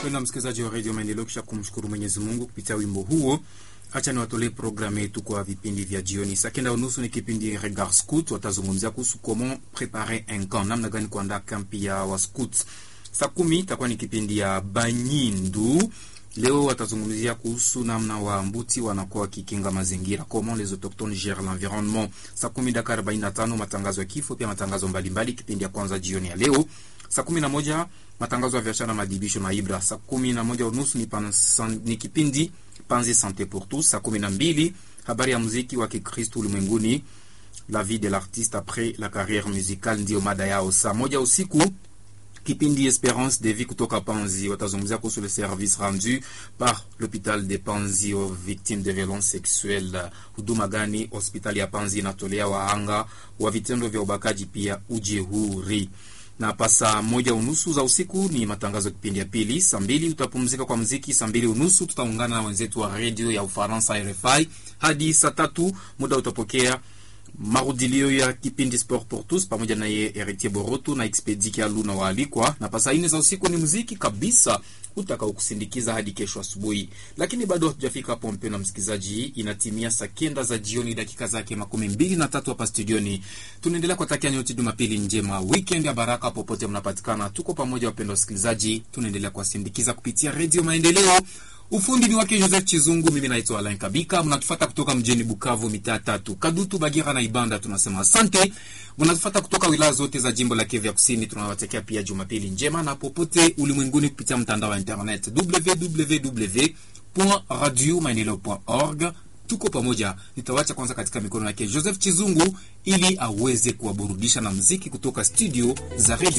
Mpendwa msikilizaji wa redio Maendeleo, kisha kumshukuru Mwenyezi Mungu kupitia wimbo huo, acha niwatolee programu yetu kwa vipindi vya jioni. Saa kenda unusu ni kipindi Regard Scout, watazungumzia kuhusu comment preparer un camp, namna gani kuandaa kampi ya wascouts. Saa kumi itakuwa ni kipindi ya Banyindu. Leo watazungumzia kuhusu namna wa mbuti wanakuwa wakikinga mazingira, comment les autochtones gèrent l'environnement. Saa kumi dakika arobaini na tano matangazo ya kifo, pia matangazo mbalimbali, kipindi ya kwanza jioni ya leo. Saa kumi na moja matangazo ya biashara, madibisho na ibra. Saa kumi na moja unusu ni, pansan, ni kipindi Panzi Sante pour tous. Saa kumi na mbili habari ya muziki wa Kikristo ulimwenguni, la vie de l'artiste après la carrière musicale, ndiyo mada yao. Saa moja usiku kipindi Esperance de vie kutoka Panzi watazungumzia kuhusu le service rendu par l'hôpital de Panzi aux victimes de violence sexuelle. Huduma gani hospitali ya Panzi inatolea wahanga wa vitendo vya ubakaji pia ujeuri na pa saa moja unusu za usiku ni matangazo kipindi ya pili. Saa mbili utapumzika kwa mziki. Saa mbili unusu tutaungana na wenzetu wa redio ya Ufaransa RFI hadi saa tatu muda utapokea marudilio ya kipindi Sport pour tous pamoja na ye Heritier Boroto na Expedi Kialu na waalikwa, na pa saa nne za usiku ni muziki kabisa utakao kusindikiza hadi kesho asubuhi. Lakini bado hatujafika hapo, mpendwa msikilizaji, inatimia saa kenda za jioni dakika zake makumi mbili na tatu hapa studioni. Tunaendelea kuwatakia nyote Jumapili njema, weekend ya baraka popote mnapatikana. Tuko pamoja wapendwa wasikilizaji, tunaendelea kuwasindikiza kupitia Redio Maendeleo. Ufundi ni wake Joseph Chizungu, mimi naitwa Alain Kabika. Mnatufata kutoka mjini Bukavu, mitaa tatu, Kadutu, Bagira na Ibanda. Tunasema asante. Mnatufata kutoka wilaya zote za jimbo la Kivu ya Kusini. Tunawatakia pia Jumapili njema na popote ulimwenguni kupitia mtandao wa internet www.radiomaendeleo.org. Tuko pamoja. Nitawacha kwanza katika mikono yake Joseph Chizungu ili aweze kuwaburudisha na muziki kutoka studio za Radio